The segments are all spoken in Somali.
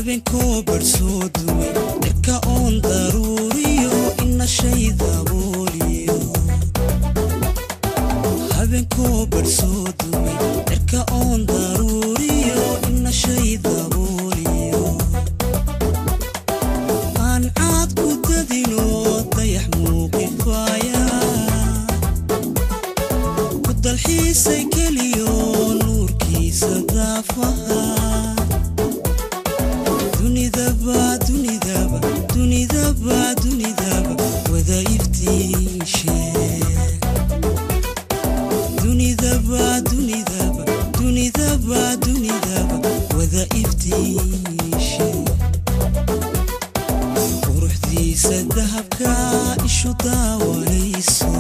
habeenkoo barsoo dumay dhirka oon daruuriyo ina shay dabooliyo habeenkoo barsoo dumay dhirka oon daruuriyo ina shay dabooliyo aan caad ku dadino dayax muuqifaaya ku dalxiisay keliyo nuurkiisa daafaha dunidaba dunidaba dunidaba dunidaba wada iftiishe dunidaba dunidaba dunidaba dunidaba wada iftiishe quruxdiisa dahabka ishu daawanayso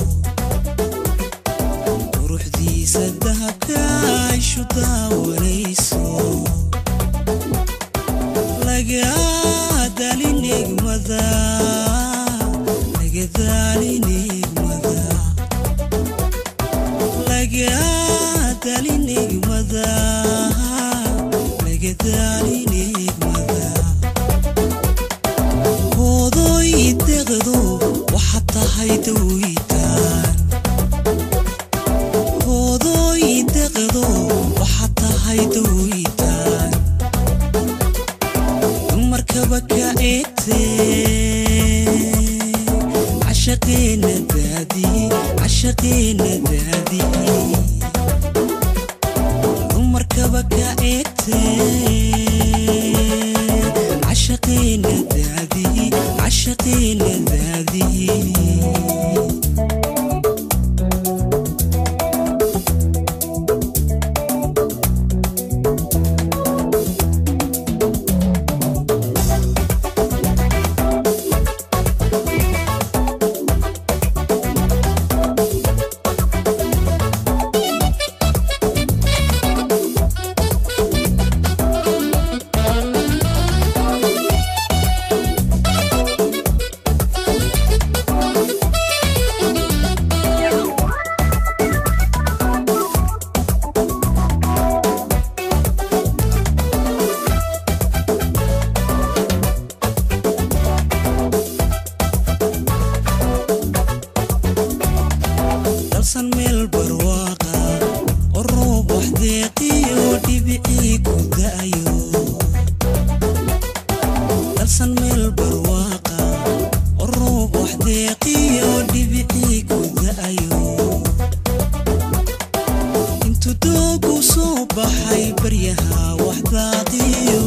quruxdiisa dahabka ishu daawanayso laga dalin egmada laga dalin egmada laga dalin egmada laga dalin egmada hoodoy deqdo waxaad tahay dawitaan hoodoy deqdo waxaad tahay dawitaan dumarkaba ka eegtee cashaqeena daadiye cashaqeena daadiye dumarkaba ka eegtee cashaqeena daadiye cashaqeena daadiye dalsan meel barwaaqa oo roob wax deeqiyo dhibicii ku da'ayo dalsan meel barwaaqa oo roob wax deeqiyo dhibicii ku da'ayo intuu doogu soo baxay baryaha wax daaqiyo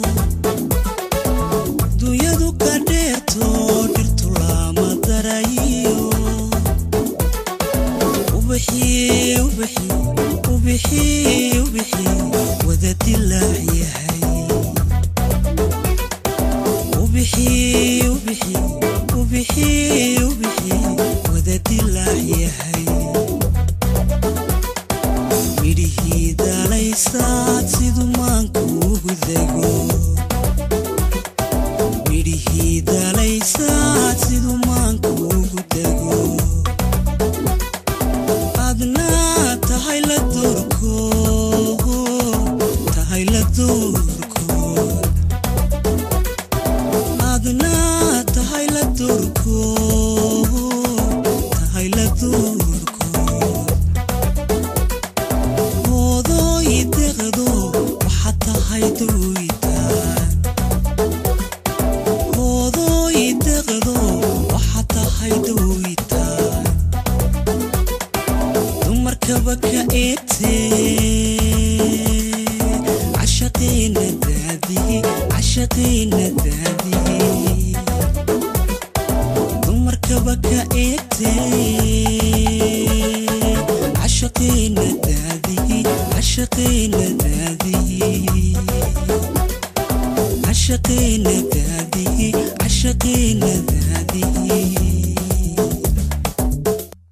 dunyadu ka dheerto dhirtu lama darayiyo ubixii ubixii ubixii ubixii wada dilaac yahay ubixii ubixii ubixii ubixii wada dilaac yahay midhihii dalaysaad siduu maanku ugu dego midhihii dalaysaad siduu maanku ugu dego adna tahay la doorko tahay la doorko adna tahay la doorko tahay la doorko hoodoy deqdo waxaad tahay dawitaan hoodoy deqdo waxaad tahay dawitaan dumarkaba ka eegtee cashaqeena daadiye cashaqeena daadiye dumarkaba ka eegtee cashaqeena daadiye cashaqeena daadiye cashaqeena daadiye cashaqeena daadiye